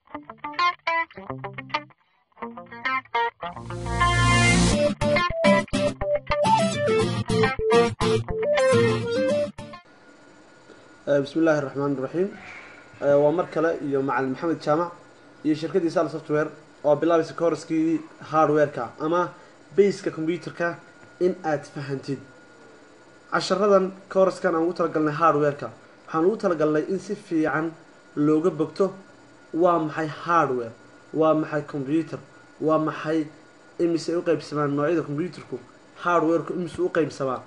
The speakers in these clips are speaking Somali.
bismi illaahi raxmaan iraxiim waa mar kale iyo macalin maxamed jaamac iyo shirkaddii sal software oo bilaabaysa kooraskii hardware-ka ama baska computerka in aad fahantid casharadan kooraskan aan ugu talagalnay hardware-ka waxaan ugu talagalnay in si fiican looga bogto waa maxay hardware waa maxay computer waa maxay imise u qeybsamaan noocyada computerku hardware-ku imise u qeybsamaa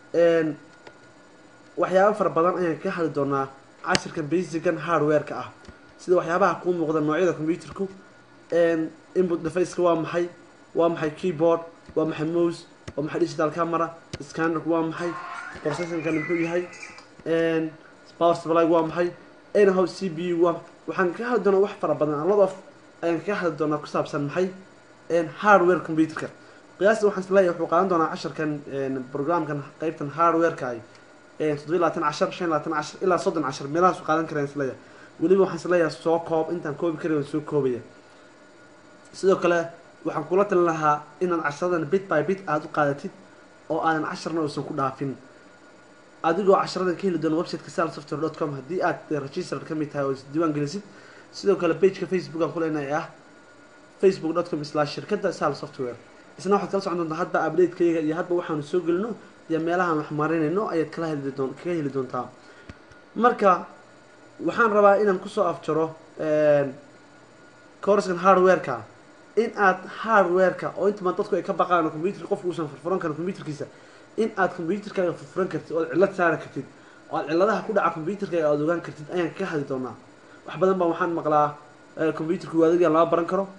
waxyaaba fara badan ayaan kaga hadli doonaa cashirkan basican hardware-ka ah sida waxyaabaha kuu muuqda noocyada computerku input defaceka waa maxay waa maxay keyboard waa maxay mose waa maxay digital camera scannerku waa maxay processorkan muxuu yahay power supply waa maxay anyhow c b u waa waxaan kaga hadli doonaa wax fara badan a lot of ayaan kaga hadli doonaa ku saabsan maxay hardware computerka qiyaasta waxaan isleeyahay wuxuu qaadan doonaa casharkan programkan qeybtan hardware-ka ay toddobiy labaatan cashar shan labaatan cashar ilaa soddon cashar meelahaasu qaadan karaan isleeyahay weliba waxaan isleeyahay soo koob intaan koobi kari waan soo koobaya sidoo kale waxaan kula talin lahaa inaad casharadan bit by bit aada u qaadatid oo aadan casharna uusan ku dhaafin adigoo casharadan ka heli doona websiteka sal software dot com haddii aad registered ka mid tahay oo isdiiwaan gelisid sidoo kale pageka facebook aan kuleenahay ee ah facebook dot com slash shirkadda sal software isna waxaad kala socon doontaa hadba update-kayaga iyo hadba waxaanu soo gelino iyo meelahaan wax marinayno ayaad kala heli doon kaga heli doontaa marka waxaan rabaa inaan kusoo afjaro corskan hardware-ka in aad hardware-ka oo intama dadku ay ka baqaan computer qofku uusan furfuran karin computerkiisa in aad computerkaaga furfuran kartid ood cillad saari kartid oo aad cilladaha ku dhaca computerkaaga aada ogaan kartid ayaan kaga hadli doonaa wax badan baa waxaan maqlaa computerku waadigan lama baran karo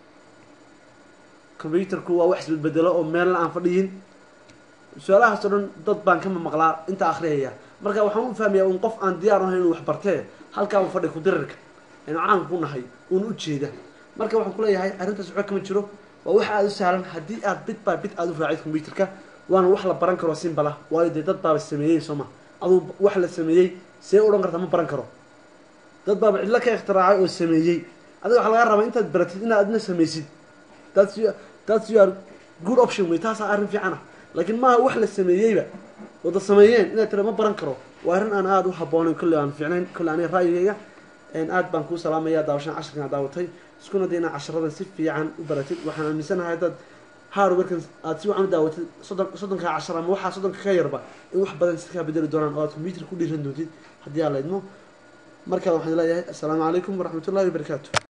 computerku waa wax isbedbedelo oo meelna aan fadhiyin su-aalahaas oo dhan dad baan kama maqlaa inta akhriyaya marka waxaan u fahmayaa un qof aan diyaar ahayn inuu wax bartee halkaa un fadhi kudirirka aynu caanka ku nahay uun u jeeda marka waxaan kuleeyahay arrintaas waxba kama jiro waa wax aada u sahlan haddii aad bit by bit aada u raacid computerka waana wax la baran karo simbala waayo dee dad baaba sameeyey sooma aduu wax la sameeyey see odhan karta ma baran karo dad baaba cidlo ka ikhtiraacay oo sameeyey adiga waxaa laga rabaa intaad baratid inaad adna samaysid that's you, that's your good option wey taasaa arrin fiican ah laakiin maaha wax la sameeyeyba wada sameeyeen inaad tira ma baran karo waa arrin aan aada u haboonayn kolley aan fiicnayn kolley aniga ra'yigayga aad baan kuu salaamaya daawashan casharkan aad daawatay iskuna day inaad casharadan si fiican u baratid waxaan aaminsanahay haddaad hardwarekan aad si wacan u daawatid soddon soddonkaa cashar ama waxaa soddonka ka yarba in wax badan si kaa bedeli doonaan oo aad computer ku dhiiran doontid haddii aa la idmo markaa waxaan leeyahay assalaamu calaykum waraxmatullahi wabarakaatu